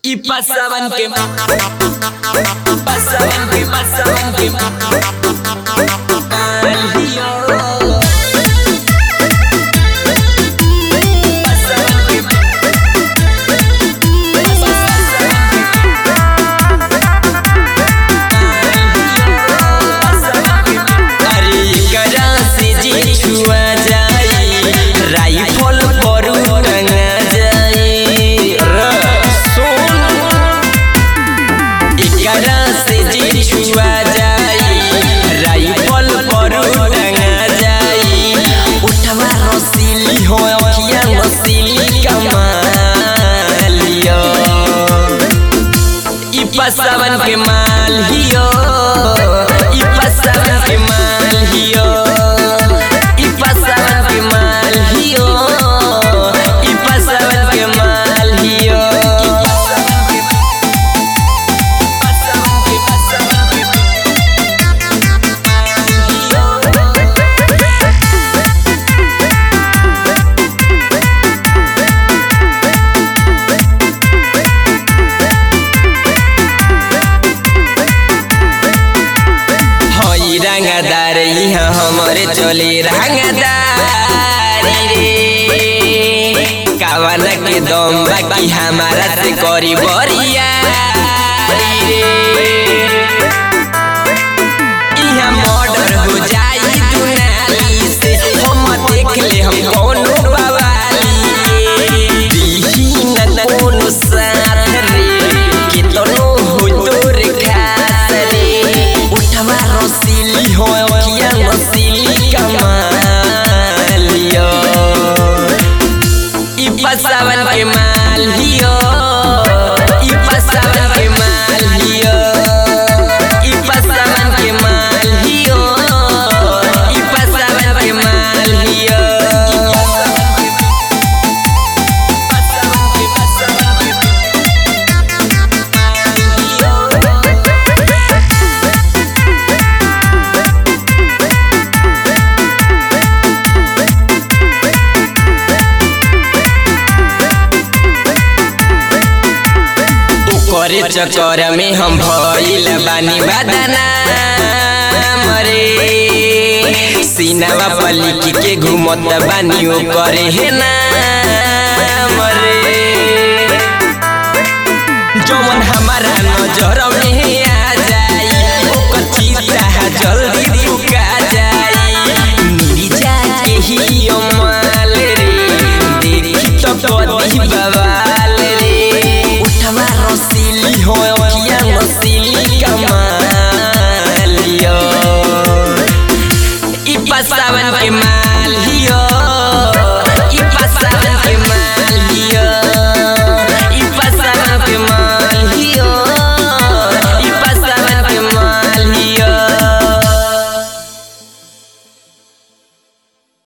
Y pasaban que pasaban que pasaban que al lío. Pasaban que अरे करा से जी छुआ जाई राइफल पर टंगा जाई र सुन एकरा से जी छुआ जाई राइफल पर टंगा जाई उठवा रसीली हो अखिया रसीली कमालियो ई पसावन के माल हियो ई पसावन के माल हियो ई पसावन के माल हियो ई पसावन के माल हियो हई रंगदार यहाँ हमारे चले रंगदारी रे कावन के दम बाकी हमारा से करी बरिया रे यहाँ मर्डर हो जाई दुनाली से हम देख ले हम कौनो बवाली दीही न कोनो साथ रे कितनो हो तोर खास रे उठवा रसीली हो अखिया रसीली कमालियो ई पसावन के माल हियो ई पसावन के माल हियो ई पसावन के माल हियो ई पसावन के माल हियो ओकरे चक्कर में हम भइल बानी बदना मरे सीनावा पलिकी के घूमत बानी ओकरे हे ना मरे जौन हमारा नजर में आ जाई ओकर चीता जल्दी फुका जाई नीरी जाके ही माल रे देखी तो कदी बवाल रे उठवा रसीली हो अखिया रसीली कमालियो ई पसावन के माल